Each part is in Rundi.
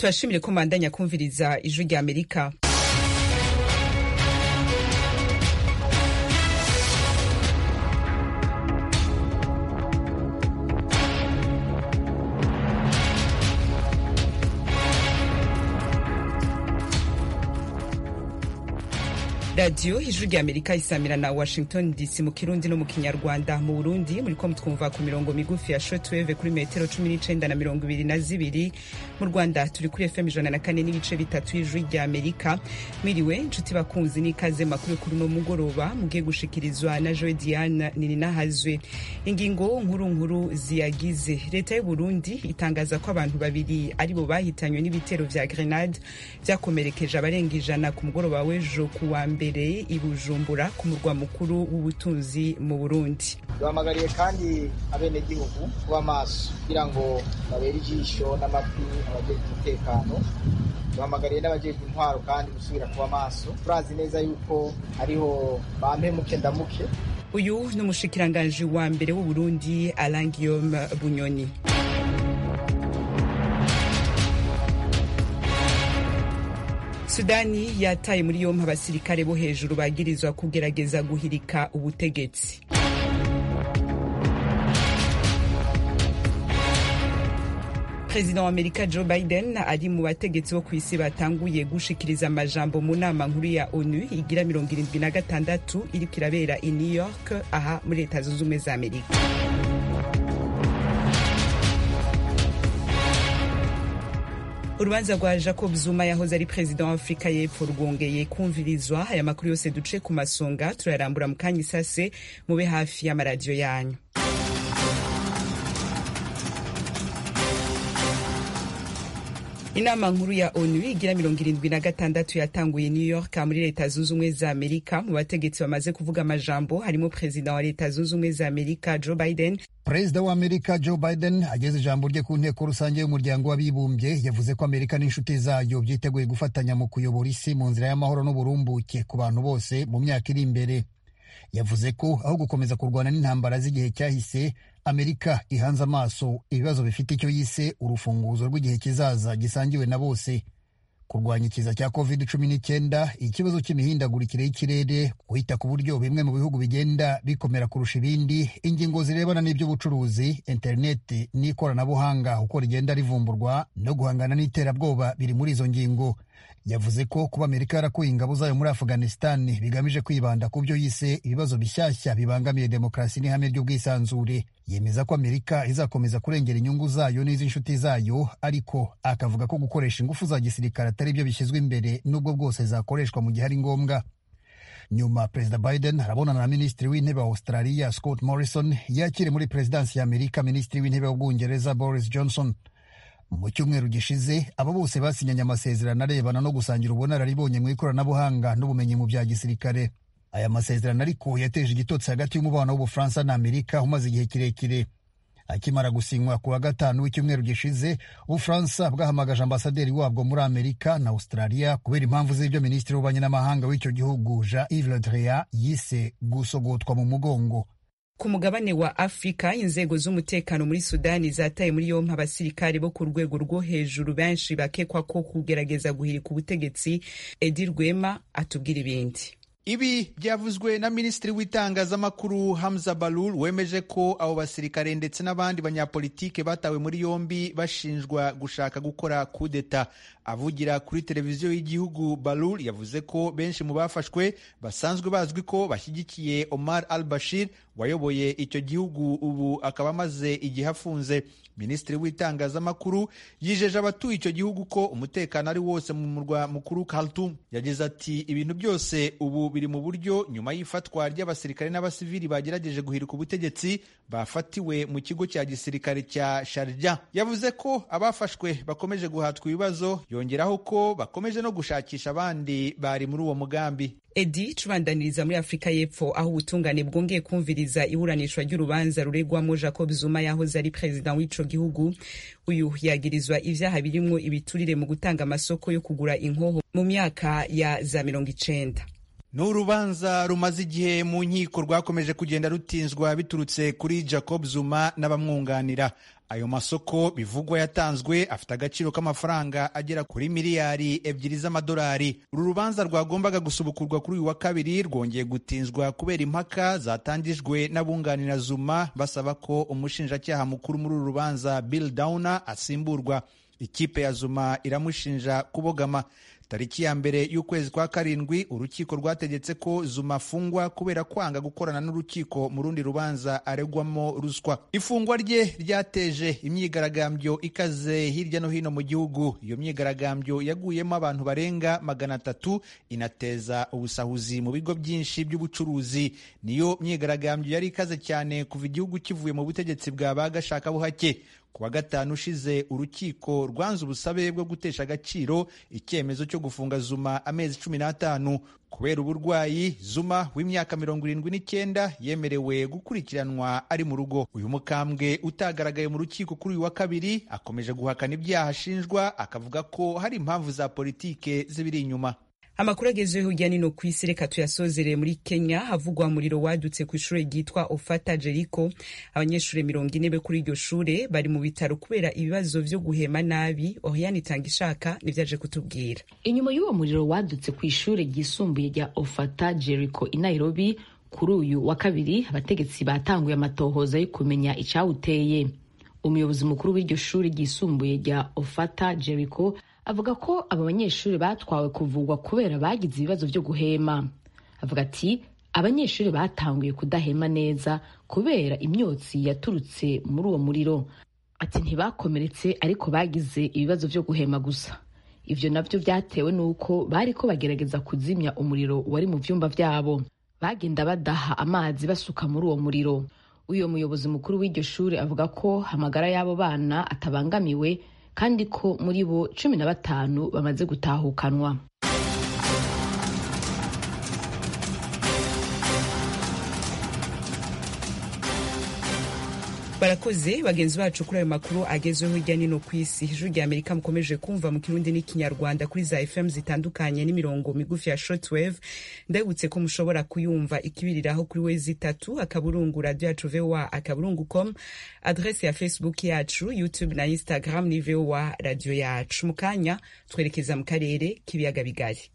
turashimire ko mandanya kumviriza ijwi rya amerika radiyo ijwi rya amerika isamira na washington dc mu kirundi no mu kinyarwanda mu burundi muriko mutwumva ku mirongo migufi ya shortwave kuri metero cumi n'icenda na mirongo ibiri na zibiri mu rwanda turi kuri fm ijana na kane n'ibice bitatu y'ijwi rya amerika mwiriwe nshuti bakunzi n'ikaze makuru kuri uno mugoroba mugiye gushikirizwa na joe diane nininahazwe ingingo nkuru nkuru ziyagize leta y'uburundi itangaza ko abantu babiri aribo bahitanywe n'ibitero vya grenade vyakomerekeje abarenga ijana ku mugoroba w'ejo ku wa mbere mbere i bujumbura ku murwa mukuru w'ubutunzi mu burundi duhamagariye kandi abenegihugu kuba maso kugira ngo babere ijisho n'amatwi abajejwe umutekano duhamagariye n'abajejwe intwaro kandi gusubira kuba maso turazi neza yuko hariho bampemuke ndamuke uyu ni umushikiranganji wa mbere w'uburundi alain guillaume bunyoni sudani yataye muri yompi abasirikare bo hejuru bagirizwa kugerageza guhirika ubutegetsi perezida wa amerika joe biden ari mu bategetsi bo ku isi batanguye gushikiriza amajambo mu nama nkuru ya onu igira mirongo irindwi na gatandatu iriko irabera i new york aha muri leta zunze ubumwe za amerika urubanza rwa jacob zuma yahoze ari perezida wa afurika y'epfo rwongeye kumvirizwa aya makuru yose duce ku masonga turayarambura mu kanya isase mube hafi y'amaradiyo yanyu inama nkuru ya onu igira mirongo irindwi na gatandatu yatanguye new york muri leta zunze ubumwe za amerika mu bategetsi bamaze kuvuga amajambo harimo perezida wa leta zunze ubumwe za amerika joe biden perezida wa amerika joe biden ageze ijambo rye ku nteko rusange y'umuryango w'abibumbye yavuze ko amerika n'inshuti zayo byiteguye gufatanya mu kuyobora isi mu nzira y'amahoro n'uburumbuke ku bantu bose mu myaka iri imbere yavuze ko aho gukomeza kurwana n'intambara z'igihe cyahise amerika ihanze amaso ibibazo bifite icyo yise urufunguzo rw'igihe kizaza gisangiwe na bose kurwanya ikiza cya covid cumi n'icyenda ikibazo cy'imihindagurikire y'ikirere kwita ku buryo bimwe mu bihugu bigenda bikomera kurusha ibindi ingingo zirebana n'iby'ubucuruzi interineti n'ikoranabuhanga uko rigenda rivumburwa no guhangana n'iterabwoba biri muri izo ngingo yavuze ko kuba amerika yarakuye ingabo zayo muri afghanistan bigamije kwibanda ku byo yise ibibazo bishyashya bibangamiye demokarasi n'ihame ry'ubwisanzure yemeza ko amerika izakomeza kurengera inyungu zayo n'iz'inshuti zayo ariko akavuga ko gukoresha ingufu za gisirikare atari byo bishyizwe imbere n'ubwo bwose zakoreshwa mu gihe ari ngombwa nyuma perezida biden arabonana na minisitiri w'intebe wa australia scott morrison yakire muri perezidansi ya amerika minisitiri w'intebe w'ubwongereza boris johnson mu cyumweru gishize aba bose basinyanye amasezerano arebana no gusangira ubunararibonye mu ikoranabuhanga n'ubumenyi mu bya gisirikare aya masezerano ariko yateje igitotsi hagati y'umubano w'ubufaransa na amerika umaze igihe kirekire akimara gusinywa ku wa gatanu w'icyumweru gishize ubufaransa bwahamagaje ambasaderi wabwo muri amerika na australia kubera impamvu z'ibyo minisitiri w'ububanyi n'amahanga w'icyo gihugu jean yves le drian yise gusogotwa mu mugongo ku mugabane wa afurika inzego z'umutekano muri sudani zataye muri yompi abasirikare bo ku rwego rwo hejuru benshi bakekwa ko kugerageza guhirika ubutegetsi edi rwema atubwira ibindi ibi byavuzwe na minisitiri w'itangazamakuru hamza balul wemeje ko abo basirikare ndetse n'abandi banyapolitike batawe muri yombi bashinjwa gushaka gukora kudeta avugira kuri televiziyo y'igihugu balul yavuze ko benshi mu bafashwe basanzwe bazwi ko bashyigikiye omar al bashir wayoboye icyo gihugu ubu akaba amaze igihe afunze minisitiri w'itangazamakuru yijeje abatuye icyo gihugu ko umutekano ari wose mu murwa mukuru Khartoum yagize ati ibintu byose ubu biri mu buryo nyuma y'ifatwa ry'abasirikare n'abasivili bagerageje guhirika ubutegetsi bafatiwe mu kigo cya gisirikare cya Sharjah yavuze ko abafashwe bakomeje guhatwa ibibazo yongeraho ko bakomeje no gushakisha abandi bari muri uwo mugambi edi tubandaniriza muri afurika y'epfo aho ubutungane bwongeye kumviriza iburanishwa ry'urubanza ruregwamo jacob zuma yahoze ari perezida w'ico gihugu uyu yagirizwa ivyaha birimwo ibiturire mu gutanga amasoko yo kugura inkoho mu myaka ya za mirongo icenda ni urubanza rumaze igihe mu nkiko rwakomeje kugenda rutinzwa biturutse kuri jacob zuma n'abamwunganira ayo masoko bivugwa yatanzwe afite agaciro k'amafaranga agera kuri miliyari ebyiri z'amadolari uru rubanza rwagombaga gusubukurwa kuri uyu wa kabiri rwongeye gutinzwa kubera impaka zatangijwe n'abunganira zuma basaba ko umushinjacyaha mukuru muri uru rubanza bill downer asimburwa ikipe ya zuma iramushinja kubogama tariki ya mbere y'ukwezi kwa karindwi urukiko rwategetse ko zuma afungwa kubera kwanga gukorana n'urukiko mu rundi rubanza aregwamo ruswa ifungwa rye ryateje imyigaragambyo ikaze hirya no hino mu gihugu iyo myigaragambyo yaguyemo abantu barenga magana atatu inateza ubusahuzi mu bigo byinshi by'ubucuruzi niyo myigaragambyo yari ikaze cyane kuva igihugu kivuye mu butegetsi bwa ba gashakabuhake ku wa gatanu ushize urukiko rwanze ubusabe bwo gutesha agaciro icyemezo cyo gufunga zuma amezi cumi n'atanu kubera uburwayi zuma w'imyaka mirongo irindwi n'icyenda yemerewe gukurikiranwa ari mu rugo uyu mukambwe utagaragaye mu rukiko kuri uyu wa kabiri akomeje guhakana ibyaha ashinjwa akavuga ko hari impamvu za politike zibiri inyuma amakuru agezweho hirya no hino ku isi reka tuyasozereye muri kenya havugwa umuriro wadutse ku ishuri ryitwa ofata jeriko abanyeshuri mirongo ine be kuri iryo shure bari mu bitaro kubera ibibazo vyo guhema nabi oriane itanga ishaka nivyaje kutubwira inyuma y'uwo muriro wadutse ku ishuri ryisumbuye rya ofata jeriko i nairobi kuri uyu wa kabiri abategetsi batanguye amatohoza yo kumenya icawuteye umuyobozi mukuru w'iryo shuri ryisumbuye rya ofata jeriko avuga ko aba banyeshuri batwawe kuvugwa kubera bagize ibibazo byo guhema avuga ati abanyeshuri batanguye kudahema neza kubera imyotsi yaturutse muri uwo muriro ati ntibakomeretse ariko bagize ibibazo byo guhema gusa ibyo nabyo byatewe n'uko bari ko bagerageza kuzimya umuriro wari mu byumba byabo bagenda badaha amazi basuka muri uwo muriro uyu muyobozi mukuru w'iryo shuri avuga ko amagara y'abo bana atabangamiwe kandi ko muri bo cumi na batanu bamaze gutahukanwa barakoze bagenzi bacu kuri ayo makuru agezweho hirya no hino ku isi ijuru rya amerika mukomeje kumva mu kirundi n'ikinyarwanda kuri za fm zitandukanye n'imirongo migufi ya shortwave ndabibutse ko mushobora kuyumva ikibiriraho kuri wezi itatu akaburungu radio yacu voa akaburungu com adrese ya facebook yacu youtube na instagram ni voa radio yacu mu kanya twerekeza mu karere k'ibiyaga bigari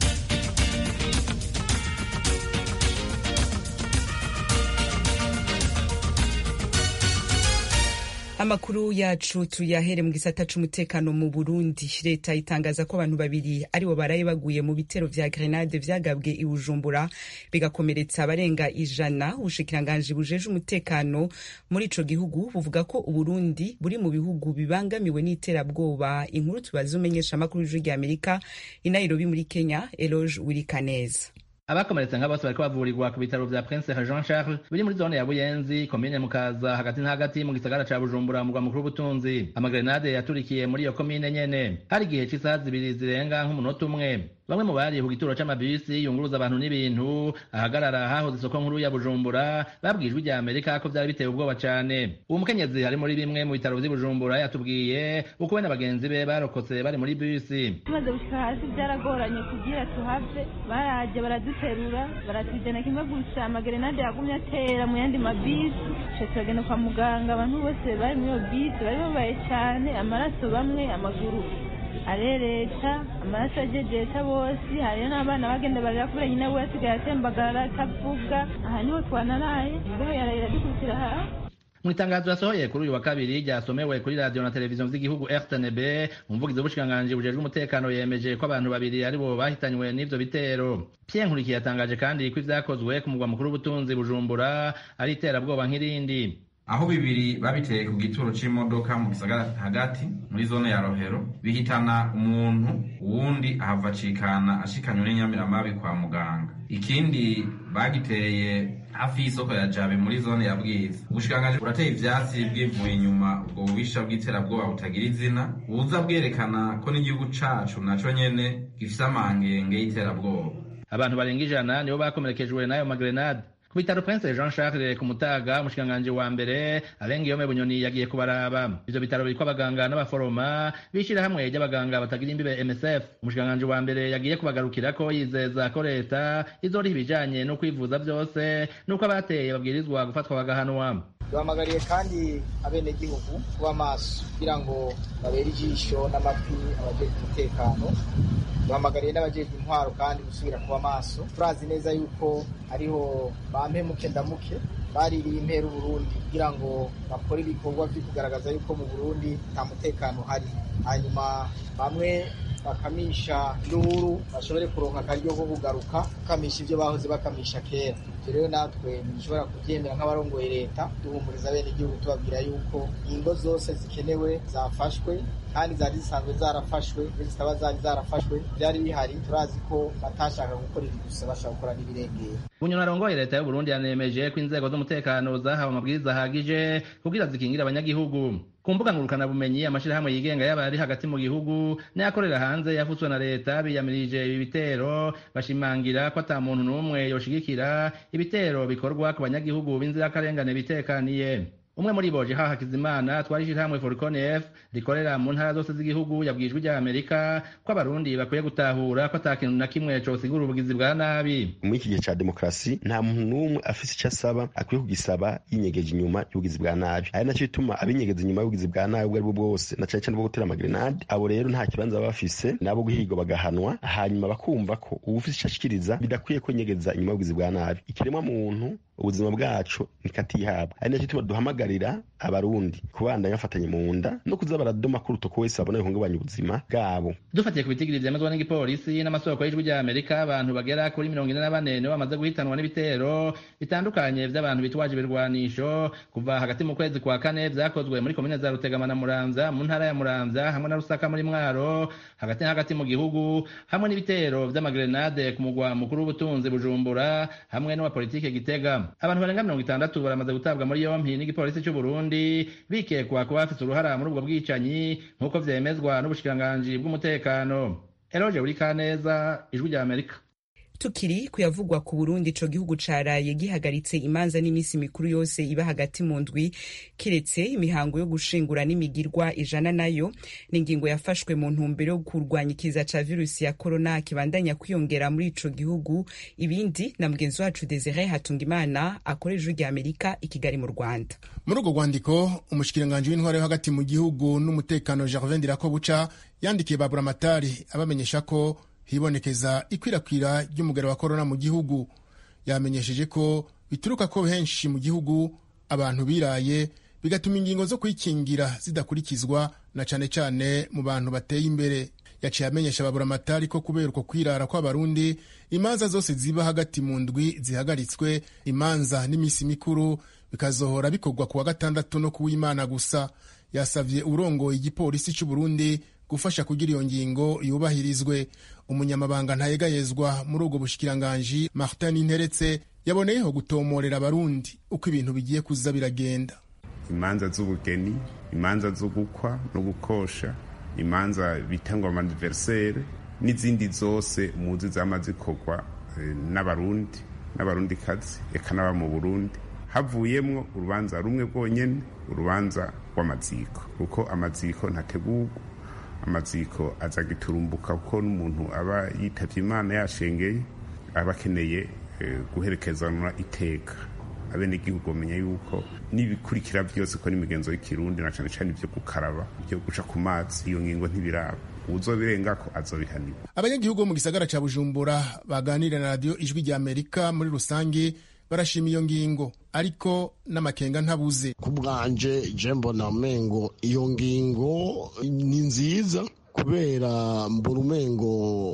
amakuru yacu tuyahere mu gisata c'umutekano mu burundi leta itangaza ko abantu babiri aribo baraye baguye mu bitero vya grenade vyagabwe i bujumbura bigakomeretsa abarenga ijana ubushikiranganji bujeje umutekano muri ico gihugu buvuga ko uburundi buri mu bihugu bibangamiwe n'iterabwoba inkuru tubaza umenyesha amakuru y'ijuru rya amerika i nairobi muri kenya eloge wirikaneza abakomeretse nka bose bariko bavurirwa ku bitaro vya prince jean charles biri muri zone ya buyenzi komine mukaza hagati na hagati mu gisagara ca bujumbura mugwa mukuru w'ubutunzi amagrenade yaturikiye muri iyo komine nyene hari igihe c'isaha zibiri zirenga nk'umunota umwe bamwe mu bari ku gituro c'amabisi yunguruza abantu n'ibintu ahagarara hahoze isoko nkuru ya bujumbura babwijwe rya amerika ko vyari biteye ubwoba cane uwo mukenyezi ari muri bimwe mu bitaro vy'i bujumbura yatubwiye uko we na bagenzi be barokotse bari muri bisi tumaze gushika hasi byaragoranye kugira tuhave baraje baraduterura baratujana kimwe gusa amagerenade yagumye atera mu yandi mabisi ce turagenda kwa muganga abantu bose bari muri iyo bisi bari babaye cane amaraso bamwe amaguru arereta amaraso ajejesha bose hariyo n'abana bagenda barira kubera nyina we asigaye atembagara atavuga aha niho twanaraye imbeho yarayira dukurikira hasi mu itangazo yasohoye kuri uyu wa kabiri ryasomewe kuri radiyo na televiziyo z'igihugu rtnb umuvugizi w'ubushikiranganji bujejwe umutekano yemeje ko abantu babiri aribo bahitanywe n'ivyo bitero pierre nkurikiye yatangaje kandi ko ivyakozwe ku mugwa mukuru w'ubutunzi bujumbura ari iterabwoba nk'irindi aho bibiri babiteye ku gituro c'imodoka mu gisagara hagati muri zone ya rohero bihitana umuntu uwundi ahava acikana ashikanywe n'inyamiramabi kwa muganga ikindi bagiteye hafi y'isoko ya jabe muri zone ya bwiza ubushikiranganji burateye ivyatsi bwivuye inyuma ubwo bubisha bw'iterabwoba butagira izina buza bwerekana ko n'igihugu cacu naco nyene gifise amangenge y'iterabwoba abantu barenga ijana nibo bakomerekejwe n'ayo magrenade ku bitaro prince jean charles ku mutaga umushikiranganji wa mbere arenga yome bunyoni yagiye kubaraba ivyo bitaro biriko abaganga n'abaforoma b'ishirahamwe ry'abaganga batagira imbibe msf umushikiranganji wa mbere yagiye kubagarukirako yizeza ko leta izoriha ibijanye no kwivuza vyose n'uko abateye babwirizwa gufatwa bagahanwa duhamagariye kandi abenegihugu kuba maso kugira ngo babere ijisho n'amatwi abajejwe umutekano duhamagariye n'abajejwe intwaro kandi gusubira kuba maso turazi neza yuko hariho bampemuke ndamuke baririye impera uburundi kugira ngo bakore ibikorwa vyo kugaragaza yuko mu burundi nta mutekano uhari hanyuma bamwe bakamisha induru bashobore kuronka akaryo ko kugaruka bakamisha ivyo bahoze bakamisha kera ivyo rero natwe ntishobora kuvyemera nk'abarongoye leta duhumuriza bene igihugu tubabwira yuko ingo zose zikenewe zafashwe kandi zari zisanzwe zarafashwe iyo zitaba zari zarafashwe vyari bihari turazi ko batashaka gukora ibi gusa bashaka gukora n'ibirengera bunyoni arongoye leta y'uburundi yanemeje ko inzego z'umutekano zahawe amabwiriza ahagije kugira zikingire abanyagihugu ku mbuga ngurukanabumenyi amashirahamwe yigenga yaba ari hagati mu gihugu n'ayakorera hanze yafutswe na leta biyamirije ibi bitero bashimangira ko ata muntu n'umwe yoshigikira ibitero bikorwa ku banyagihugu b'inzirakarengane bitekaniye umwe muri bo jeha hakizimana twari ishirahamwe foricon f rikorera mu ntara zose z'igihugu yabwijwe rya amerika ko abarundi bakwiye gutahura ko ata kintu na kimwe cosigura ubugizi bwa nabi muri iki gihe ca demokarasi nta muntu n'umwe afise ico asaba akwiye kugisaba yinyegeje inyuma y'ubugizi bwa nabi ari naco bituma abinyegeza inyuma y'ubugizi bwa nabi ubwo aribwo bwose na cane cane bwo gutera amagrenade abo rero nta kibanza baba bafise nabo guhigwa bagahanwa hanyuma bakumva ko uwufise ico ashikiriza bidakwiye ko nyegeza inyuma y'ubugizi bwa nabi ikiremwa muntu ubuzima bwacu nikatihabwa ari naco gituma duhamagarira abarundi kubandanya bafatanye mu nda no kuza baradoma ko urutoko wese babona bihungabanya ubuzima bwabo dufatiye ku bitigiri vyemezwa n'igipolisi n'amasoko y'ijwi rya amerika abantu bagera kuri mirongo ine na bane nibo bamaze guhitanwa n'ibitero bitandukanye vy'abantu bitwaje ibirwanisho kuva hagati mu kwezi kwa kane vyakozwe muri komine za rutegama na muramvya mu ntara ya muramvya hamwe na rusaka muri mwaro hagati na hagati mu gihugu hamwe n'ibitero vy'amagrenade ku mugwa mukuru w'ubutunzi bujumbura hamwe n'uwa politike gitega abantu barenga mirongo itandatu baramaze gutabwa muri yompi n'igipolisi c'uburundi bikekwa kuba bafise uruhara muri ubwo bwicanyi nk'uko vyemezwa n'ubushikiranganji bw'umutekano eroje buri kaneza ijwi rya amerika tukiri kuyavugwa ku burundi ico gihugu caraye gihagaritse imanza n'iminsi mikuru yose iba hagati mu ndwi kiretse imihango yo gushingura n'imigirwa ijana nayo ni ingingo yafashwe mu ntumbero yo kurwanya ikiza ca virusi ya korona kibandanya kwiyongera muri ico gihugu ibindi na mugenzi wacu desire hatungimana akorera ijwi rya amerika i kigali mu rwanda muri urwo rwandiko umushikiranganji w'intwaro yo hagati mu gihugu n'umutekano gervin dirakobuca yandikiye baburamatari abamenyesha ko hibonekeza ikwirakwira ry'umugero wa korona mu gihugu yamenyesheje ko bituruka ko henshi mu gihugu abantu biraye bigatuma ingingo zo kwikingira zidakurikizwa na cane cane mu bantu bateye imbere yaciye amenyesha baburamatari ko kubera uko kwirara kw'abarundi imanza zose ziba hagati mu ndwi zihagaritswe imanza n'iminsi mikuru bikazohora bikorwa ku wa gatandatu no kuw'imana gusa yasavye urongoye igipolisi c'uburundi gufasha kugira iyo ngingo yubahirizwe umunyamabanga ntayegayezwa muri ubwo bushikiranganji martin interetse yaboneyeho gutomorera abarundi uko ibintu bigiye kuza biragenda imanza z'ubugeni imanza zo gukwa no gukosha imanza bita ngo amaniverisere n'izindi zose muzi zama zikorwa n'abarundi n'abarundi kazi eka n'aba mu burundi havuyemwo urubanza rumwe rwonyene urubanza rw'amaziko kuko amaziko ntategurwa amaziko aza giturumbuka kuko n'umuntu aba yitavye imana yashengeye aba akeneye guherekezanwa iteka abenegihugu bamenya yuko n'ibikurikira byose ko n'imigenzo y'ikirundi na cane cane ivyo gukaraba ivyo guca ku mazi iyo ngingo ntibiraba uzobirengako azobihanirwa abanyagihugu bo mu gisagara ca bujumbura baganira na radiyo ijwi rya amerika muri rusange barashima iyo ngingo ariko n'amakenga ntabuze ku bwanje je mbona umengo iyo ngingo ni nziza kubera mbona umengo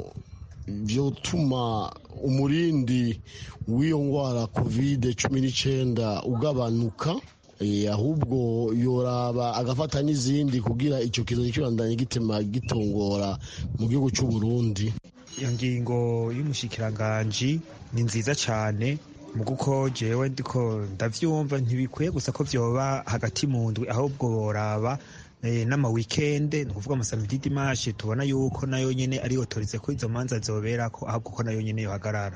vyotuma umurindi w'iyo ngwara covid cumi n'icenda ugabanuka ahubwo yoraba agafata n'izindi kugira icyo kizo kibandanye gitema gitongora mu gihugu cy'u Burundi iyo ngingo y'umushikiranganji ni nziza cyane mu kuko jewe ndiko ndavyumva ntibikwiye gusa ko vyoba hagati mu ndwi ahubwo boraba n'ama weekend ni ukuvuga amasamedi dimanche tubona yuko nayo nyene ari autorize ko izo manza zoberako ahubwo ko nayo nyene yohagarara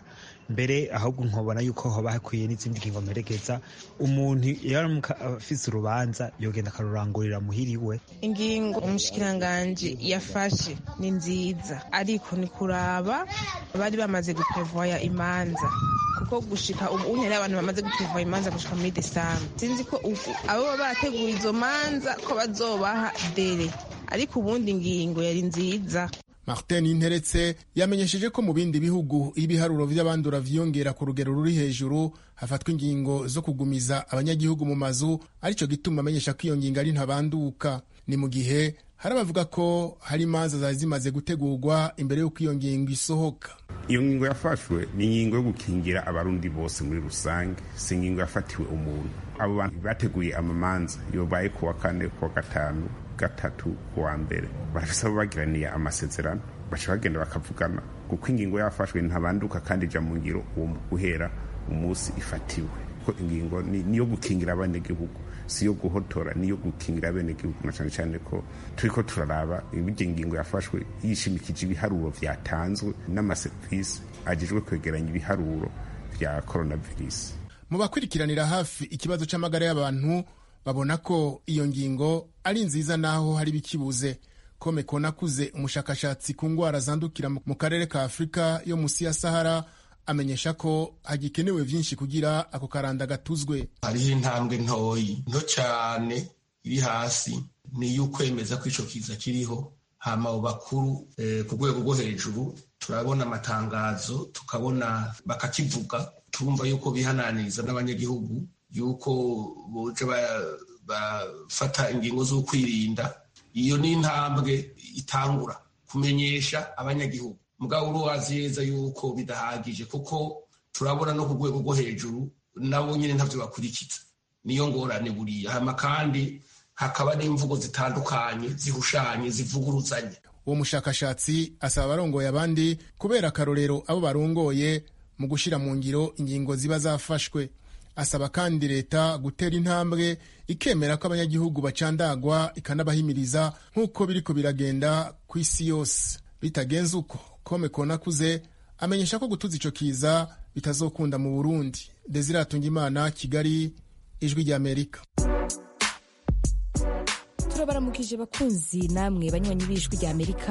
mbere ahubwo nkobona yuko hoba hakwiye n'izindi ngingo mperekeza umuntu iyo aramuka afise urubanza yogenda akarurangurira muhiriwe ingingo umushikiranganji yafashe ni nziza ariko ni kuraba bari bamaze guprevoya imanza kuko gushika ubu unyari abantu bamaze guprevoya imanza gushika muri desambu sinzi ko ubu abo baba barateguye izo manza ko bazobaha dere ariko ubundi ingingo yari nziza martin interetse yamenyesheje ko mu bindi bihugu iyo ibiharuro vy'abandura vyiyongera ku rugero ruri hejuru hafatwa ingingo zo kugumiza abanyagihugu mu mazu arico gituma amenyesha ko iyo ngingo ari ntabanduka ni mu gihe hari abavuga ko hari imanza zari zimaze gutegurwa imbere y'uko iyo ngingo isohoka iyo ngingo yafashwe ni ingingo yo gukingira abarundi bose muri rusange si ingingo yafatiwe umuntu abo bantu bateguye amamanza yobaye kuwa kane kuwa gatanu gatatu kuwa mbere barafise abo bagiraniye amasezerano baca bagenda bakavugana kuko ingingo yafashwe ntabanduka kandi ija mu ngiro uwo guhera umunsi ifatiwe ko ingingo niyo gukingira abanyagihugu si yo guhotora niyo gukingira abenegihugu na cyane cyane ko turiko turaraba ibyo ingingo yafashwe yishimikije ibiharuro vyatanzwe n'amaserivisi ajejwe kwegeranya ibiharuro vya coronavirus mu bakurikiranira hafi ikibazo c'amagara y'abantu babona ko iyo ngingo ari nziza naho hari bikibuze kome konakuze umushakashatsi ku ngwara zandukira mu karere ka afurika yo musi ya sahara amenyesha ko hagikenewe vyinshi kugira ako karanda gatuzwe hariho intambwe ntoyi nto cyane iri hasi ni y'ukwemeza ko ico kiza kiriho hama abo bakuru eh, ku rwego rwo hejuru turabona amatangazo tukabona bakakivuga turumva yuko bihananiriza n'abanyagihugu yuko boja bafata ingingo zo kwirinda iyo ni intambwe itangura kumenyesha abanyagihugu mugabo uruwazi neza yuko bidahagije kuko turabona no ku rwego rwo hejuru nabo nyine ntavyo bakurikiza niyo ngorane buriya hama kandi hakaba n'imvugo zitandukanye zihushanye zivuguruzanya uwo mushakashatsi asaba abarongoye abandi kubera akarorero abo barongoye mu gushira mu ngiro ingingo ziba zafashwe asaba kandi leta gutera intambwe ikemera ko abanyagihugu bacandagwa ikanabahimiriza nk'uko biriko biragenda ku isi yose bitagenze uko kome konakuze amenyesha ko gutuza ico kiza bitazokunda mu burundi desire atungimana kigali ijwi ry'amerika turabaramukije bakunzi namwe banywanyi b'ijwi ry'amerika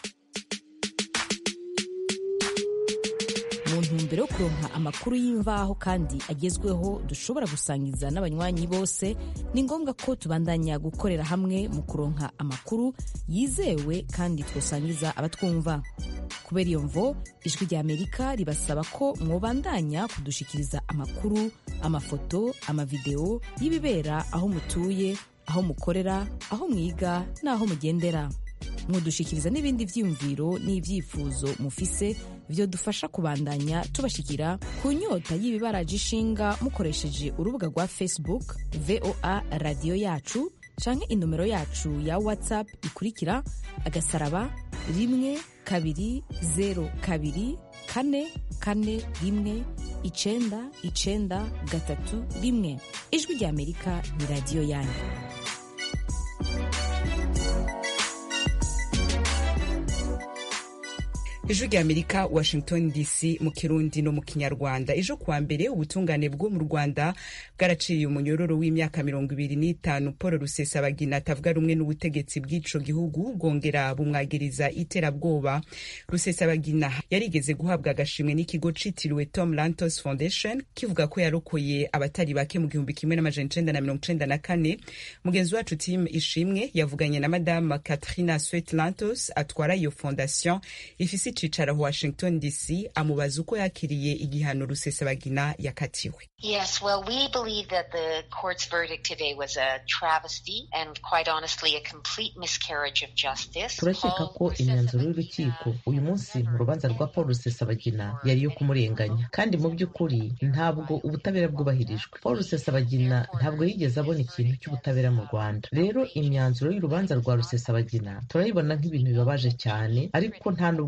mu ntumbero yo kuronka amakuru y'imvaho kandi agezweho dushobora gusangiza n'abanywanyi bose ni ngombwa ko tubandanya gukorera hamwe mu kuronka amakuru yizewe kandi twosangiza abatwumva kubera iyo mvo ijwi ry'amerika ribasaba ko mwobandanya kudushikiriza amakuru amafoto amavideo y'ibibera aho mutuye aho mukorera aho mwiga n'aho mugendera mudushikiriza n'ibindi vyiyumviro n'ivyifuzo mufise vyodufasha kubandanya tubashikira ku nyota y'ibibaraje ishinga mukoresheje urubuga rwa facebook voa radiyo yacu canke inomero yacu ya whatsapp ikurikira agasaraba rimwe kabiri zero kabiri kane kane rimwe icenda icenda gatatu rimwe ijwi ry'amerika ni radiyo yanyu ijwi rya amerika washington dc mu kirundi no mu kinyarwanda ejo kuwa mbere ubutungane bwo mu rwanda bwaraciriye umunyororo w'imyaka mirongo ibiri n'itanu paul rusesabagina atavuga rumwe n'ubutegetsi bw'ico gihugu bwongera bumwagiriza iterabwoba rusesabagina yarigeze guhabwa agashimwe n'ikigo citiriwe tom lantos foundation kivuga ko yarokoye abatari bake mu gihumbi kimwe n'amajana icenda na mirongo icenda na kane mugenzi wacu tim ishimwe yavuganye na madame katrina swet lantos atwara iyo fondation ifise icicaro washington dc amubaza uko yakiriye igihano rusesabagina yakatiwe Yes, well, we believe that the court's verdict today was a travesty and quite honestly a complete miscarriage of justice. turakeka ko imyanzuro y'urukiko uyu munsi mu rubanza rwa paul rusesabagina yari iyo kumurenganya kandi mu by'ukuri ntabwo ubutabera bwubahirijwe paul rusesabagina ntabwo yigeze abona ikintu cy'ubutabera mu rwanda rero imyanzuro y'urubanza rwa rusesabagina turayibona nk'ibintu bibabaje cyane ariko nta nubwo byatuma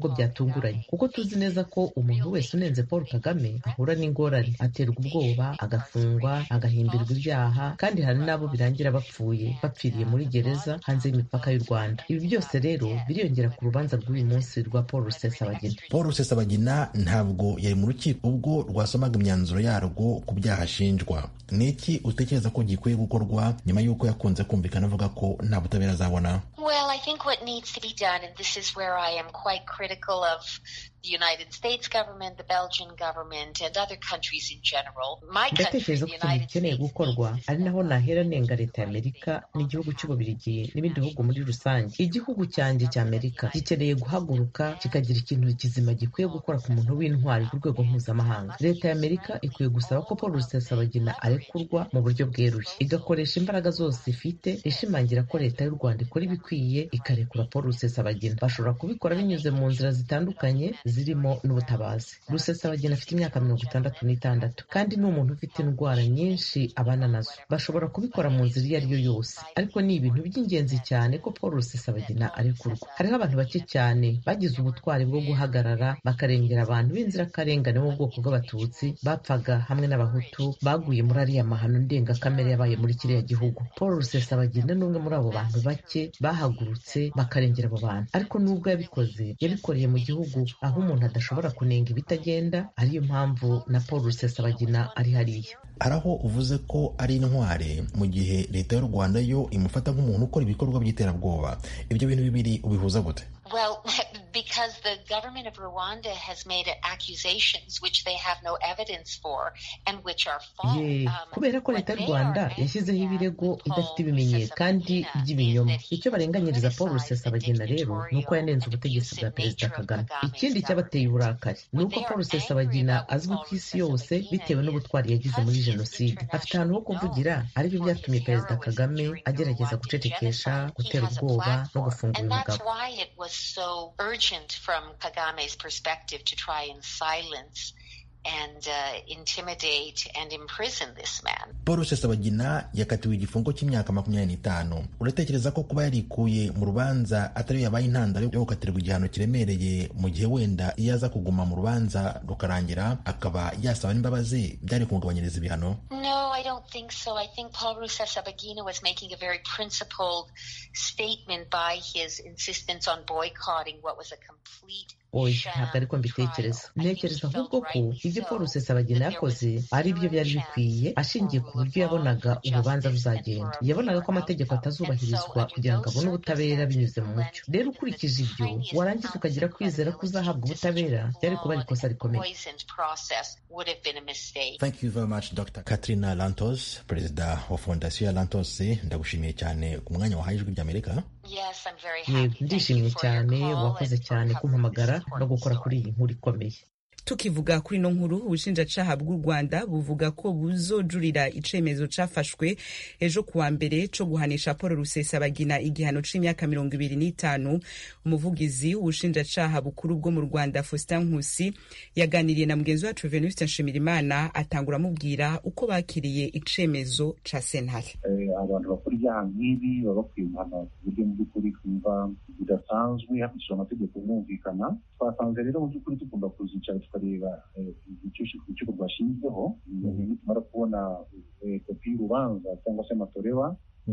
bitunguranye kuko tuzi neza ko umuntu wese unenze paul kagame ahura n'ingorane aterwa ubwoba agafungwa agahimbirwa ibyaha kandi hari n'abo birangira bapfuye bapfiriye muri gereza hanze y'imipaka y'u rwanda ibi byose rero biriyongera ku rubanza rw'uyu munsi rwa paul rusesabagina paul rusesabagina ntabwo yari mu rukiko ubwo rwasomaga imyanzuro yarwo ku byaha ashinjwa ni iki utekereza ko gikwiye gukorwa nyuma y'uko yakunze kumvikana avuga ko nta butabera azabona Well, I think what needs to be done, and this is where I am quite critical of the United States government, the Belgian government, and other countries in general. My country, ndatekereza ko the ikintu United gikeneye gukorwa ari naho nahera nenga leta ya amerika n'igihugu cy'ububirigi n'ibindi bihugu muri rusange igihugu cyanjye cya amerika gikeneye guhaguruka kikagira ikintu kizima gikwiye gukora ku muntu w'intwari ku rwego mpuzamahanga leta ya amerika ikwiye gusaba ko paul rusesabagina arekurwa mu buryo bweruye igakoresha imbaraga zose ifite ishimangira ko leta y'u rwanda ikora ibikwiye ikarekura paul rusesabagina bashobora kubikora binyuze mu nzira zitandukanye zirimo n'ubutabazi rusesabagina afite imyaka mirongo itandatu n'itandatu kandi ni umuntu ufite indwara nyinshi abana nazo bashobora kubikora mu nzira iyo ari yo yose ariko ni ibintu by'ingenzi cyane ko paul rusesabagina arekurwa hariho abantu bake cyane bagize ubutwari bwo guhagarara bakarengera abantu b'inzirakarengane bo mu bwoko bw'abatutsi bapfaga hamwe n'abahutu baguye muri ariya mahano ndengakamere yabaye muri kiriya gihugu paul rusesabagina ni umwe muri abo bantu bake bahagurutse bakarengera abo bantu ariko nubwo yabikoze yabikoreye mu gihugu aho umuntu adashobora kunenga ibitagenda ariyo mpamvu na paul rusesabagina ari hariya hari aho uvuze ko ari intware mu gihe leta y'u rwanda yo imufata nk'umuntu ukora ibikorwa by'iterabwoba ibyo bintu bibiri ubihuza gute Well, because the government of Rwanda has made accusations which they have no evidence for and which are false. ye kubera ko leta y'u rwanda yashyizeho ibirego idafite ibimenyetso kandi by'ibinyoma icyo barenganyiriza paul rusesabagina rero ni uko yanenze ubutegetsi bwa perezida kagame ikindi cyabateye uburakari ni uko paul rusesabagina azwi ku isi yose bitewe n'ubutwari yagize muri jenoside afite ahantu ho kuvugira aribyo byatumye perezida kagame agerageza gucecekesha gutera ubwoba no gufunga uyu And that's mugabo why it was so urgent from Kagame's perspective to try and silence and uh, intimidate and imprison this man. paul rusesabagina yakatiwe igifungo cy'imyaka makumyabiri n'itanu uratekereza ko kuba yarikuye mu rubanza atari yabaye intandaro yo gukatirwa igihano kiremereye mu gihe wenda iyo aza kuguma mu rubanza rukarangira akaba yasaba n'imbabazi byari kumugabanyiriza ibihano No, I don't think so. I think Paul Rusesabagina was making a very principled statement by his insistence on boycotting what was a complete oya ntabwo ariko mbitekereza ntekereza ahubwo ko ibyo paul rusesabagina yakoze ari byo byari bikwiye ashingiye ku buryo yabonaga urubanza ruzagenda yabonaga ko amategeko atazubahirizwa kugira ngo abone ubutabera binyuze mu mucyo rero ukurikije ibyo warangiza ukagira kwizera ko uzahabwa ubutabera byari kuba ari ikosa rikomeye poisoned process would have been a mistake. thank you very much dr katrina lantos perezida wa fondasiyo ya lantos ndagushimiye cyane ku mwanya wahaye ijwi ry'amerika Yes, I'm very yego happy. ndishimye cyane wakoze cyane kumpamagara no gukora kuri iyi nkuru ikomeye tukivuga kuri ino nkuru ubushinjacaha bw'u rwanda buvuga ko buzojurira icemezo cafashwe ejo kuwa mbere co guhanisha paul rusesabagina igihano c'imyaka mirongo ibiri n'itanu umuvugizi w'ubushinjacaha bukuru bwo mu rwanda faustin nkusi yaganiriye na mugenzi wacu venuste nshimirimana atangura amubwira uko bakiriye icemezo ca sentare Eh, abantu bakora ibyaha nk'ibi baba bakwiye guhanwa ku buryo mu by'ukuri twumva bidasanzwe hakurikijwe amategeko bumvikana twasanze rero mu by'ukuri tugomba kuzicara tukareba eh, icyo urukiko rwashinzeho nitumara kubona eh, kopi y'urubanza cyangwa se amatoreba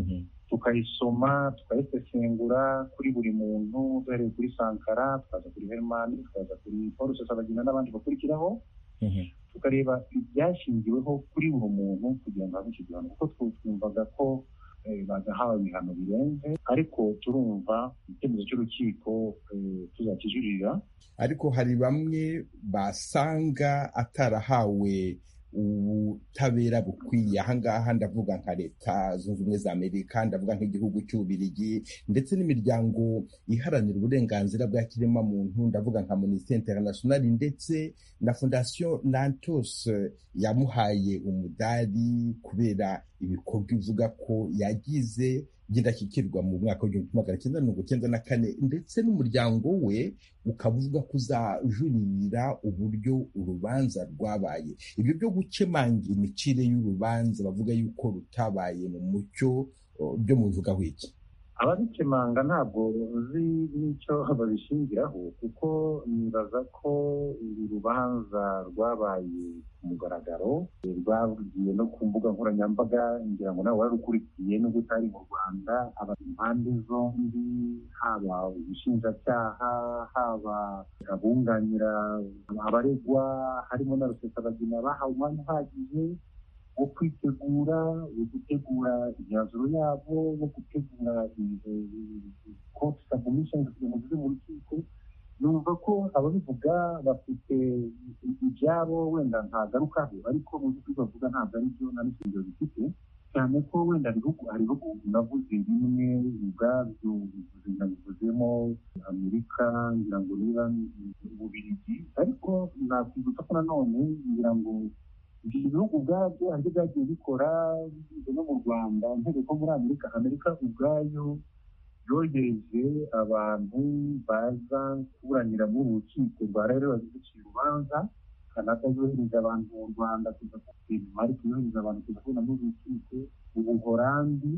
tukayisoma tukayisesengura kuri buri muntu duhereye kuri sankara tukaza kuri hermani tukaza kuri paul rusesabagina n'abandi bakurikiraho tukareba ibyashingiweho kuri buri muntu kugira ngo habe icyo gihano kuko twe twumvaga ko eh, bagahawe ibihano birenze ariko turumva icyemezo cy'urukiko eh, tuzakijuririra ariko hari bamwe basanga atarahawe ubutabera bukwiye ahangaha ndavuga nka leta zunze ubumwe za amerika ndavuga nk'igihugu cy'ububirigi ndetse n'imiryango iharanira uburenganzira bwa kiremwamuntu ndavuga nka amnesty international ndetse na fondation lantos yamuhaye umudari kubera ibikorwa ivuga ko yagize by'indashyikirwa mu mwaka w'igihumbi kimwe magana cyenda mirongo cyenda na kane ndetse n'umuryango we ukaba uvuga ko uzajuririra uburyo urubanza rwabaye ibyo byo gukemanga imicire y'urubanza bavuga yuko rutabaye mu mucyo o, byo mubivugaho iki ababikemanga ntabwo uzi n'icyo babishingiraho kuko nibaza ko uru rubanza rwabaye ku mugaragaro rwagiye no ku mbuga nkoranyambaga ngira ngo nawe wararukurikiye nubwo utari mu rwanda impande zombi haba ubushinjacyaha haba abunganira abaregwa harimo na rusesabagina bahawe umwanya uhagije wo kwitegura wo gutegura imyanzuro yabo wo gutegura koti sabumishoni kugira ngo zive mu rukiko numva ko ababivuga bafite ibyabo wenda ntagarukaho ariko mu by'ukuri bavuga ntabwo ari byo nta n'ishingiro bifite cyane ko wenda ibihugu hari ibihugu navuze bimwe ubwabyo nabivuzemo amerika ngira ngo niba ububirigi ariko nakwibutsa ko nanone ngira ngo ibyo bihugu ubwabyo hari ibyo byagiye bikora bigize no mu rwanda ntebe ko muri amerika amerika ubwayo yohereje abantu baza kuburanira muri uru rukiko rwa rero baziduciye urubanza kanada yohereje abantu mu rwanda kuza denmark yohereje abantu kuza kubona muri uru rukiko ubuhorandi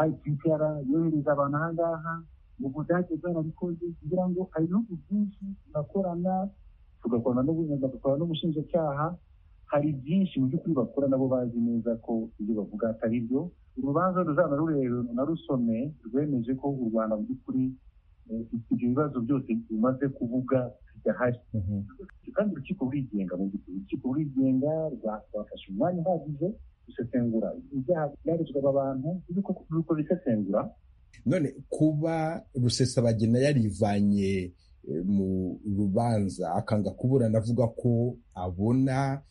ipr yohereje abantu aha ngaha mu budage bwarabikoze kugira ngo hari ibihugu byinshi tugakorana tugakorana n'ubushinjacyaha hari byinshi mu by'ukuri bakora nabo bazi neza ko ibyo bavuga atari byo urubanza ruzaba rurebe narusome rwemeje ko u rwanda mu by'ukuri ibyo bibazo byose bimaze kuvuga bidahari kandi urukiko rurigenga mu by'ukuri urukiko rurigenga rwafashe umwanya uhagije gusesengura ibyaha byarezwe aba bantu ruriko bisesengura none kuba rusesabagina yarivanye mu rubanza akanga kuburana avuga ko abona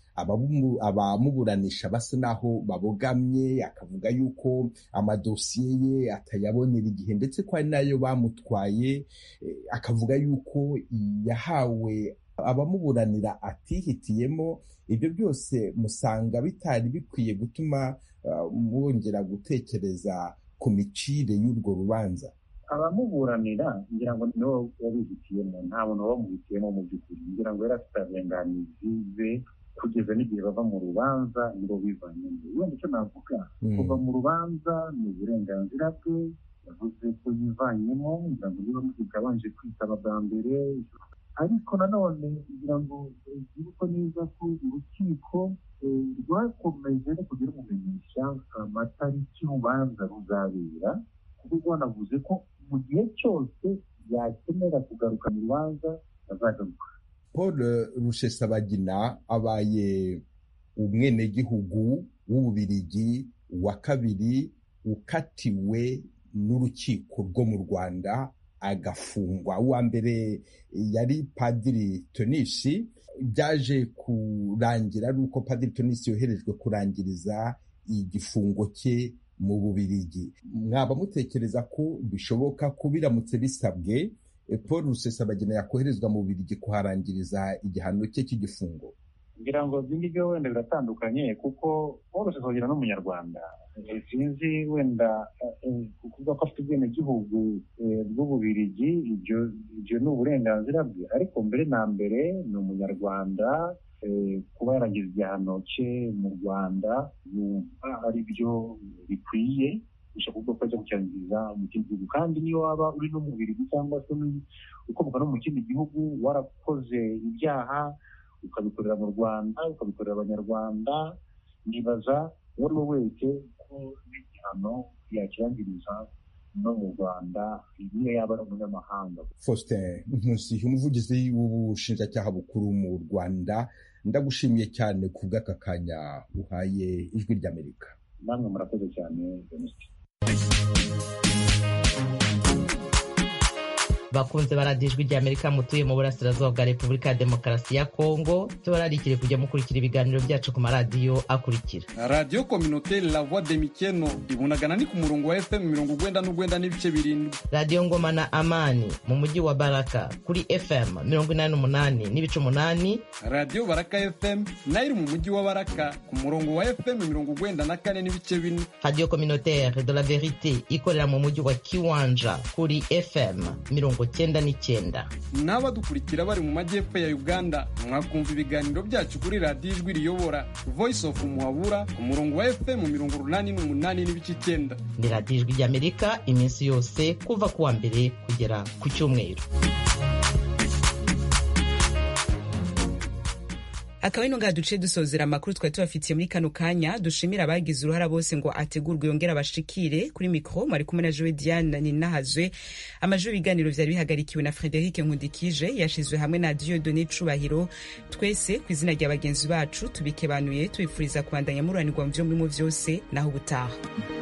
abamuburanisha basa naho babogamye akavuga yuko amadosiye ye atayabonera igihe ndetse ko ari nayo bamutwaye akavuga yuko yahawe abamuburanira atihitiyemo ibyo byose musanga bitari bikwiye gutuma mwongera gutekereza ku micire y'urwo rubanza abamuburanira ngira ngo niwe wabihitiyemo nta muntu wabamuhitiyemo mu by'ukuri ngira ngo yari afite abenganizi be kugeza n'igihe bava mu rubanza nibo bivanyemo wenda icyo navuga kuva mu rubanza ni uburenganzira bwe yavuze ko yivanyemo ngira ngo niba muziga abanje kwitaba bwa mbere ariko nanone kugira ngo bibuke neza ko urukiko rwakomeje no kugira umumenyesha amatariki y'urubanza ruzabera kuko rwanavuze ko mu gihe cyose yakenera kugaruka mu rubanza azagaruka paul rushesabagina abaye umwenegihugu w'ububirigi wa kabiri ukatiwe n'urukiko rwo mu rwanda agafungwa uwa mbere yari padiri tonisi byaje kurangira ari uko padiri tonisi yoherejwe kurangiriza igifungo cye mu bubirigi mwaba mutekereza ko bishoboka ko biramutse bisabwe paul rusesabagina yakoherezwa mu bubirigi kuharangiriza igihano cye cy'igifungo ngira ngo ibyo ngibyo wenda biratandukanye kuko paul rusesabagina ni umunyarwanda sinzi wenda kuvuga ko afite ubwenegihugu bw'ububirigi ibyo ni uburenganzira bwe ariko mbere na mbere ni umunyarwanda kuba yarangiza igihano cye mu rwanda yumva ari byo bikwiye gushaka kuvuga ko ajya gucyangiza mu kindi gihugu kandi niyo waba uri no mu birigi cyangwa se ukomoka no mu kindi gihugu warakoze ibyaha ukabikorera mu rwanda ukabikorera abanyarwanda nibaza uwo ari we wese ko n'igihano yakirangiriza no mu rwanda niyo yaba ari umunyamahanga faustin nkusi umuvugizi w'ubushinjacyaha bukuru mu rwanda ndagushimiye cyane ku bw'aka kanya uhaye ijwi ry'amerika namwe murakoze cyane jenoside bakunze baradiyo ijwi ry'amerika mutuye mu burasirazuba bwa repubulika ya demokarasi ya kongo tubararikire kujya mukurikira ibiganiro byacu ku maradiyo akurikira radiyo kominoteri la voix de mikeno ibunagana ni ku murongo wa fm mirongo ugwenda n'ugwenda n'ibice birindwi radiyo ngoma na amani mu mujyi wa baraka kuri fm mirongo inani n'umunani n'ibice umunani radiyo baraka fm nayo iri mu mujyi wa baraka ku murongo wa fm mirongo ugwenda na kane n'ibice bine radiyo kominoteri de la verite ikorera mu mujyi wa kiwanja kuri fm mirongo mirongo cyenda n'icyenda n'abadukurikira bari mu majyepfo ya uganda mwakumva ibiganiro byacu kuri radiyo ijwi riyobora voice of muhabura ku murongo wa fm mirongo urunani n'umunani n'ibice icyenda ni radiyo ijwi ry'amerika iminsi yose kuva ku wa mbere kugera ku cyumweru akaba ino ngaha duce dusozera amakuru twari tubafitiye muri kano kanya dushimira abagize uruhara bose ngo ategurwe yongere abashikire kuri mikoro mwari kumwe na jowe diane ninahazwe amajwi ibiganiro vyari bihagarikiwe na frederic nkundikije yashizwe hamwe na diodone cubahiro twese ku izina rya bagenzi bacu tubikebanuye tubifuriza kubandanya mururanirwa mu vyo murimo vyose naho ubutaha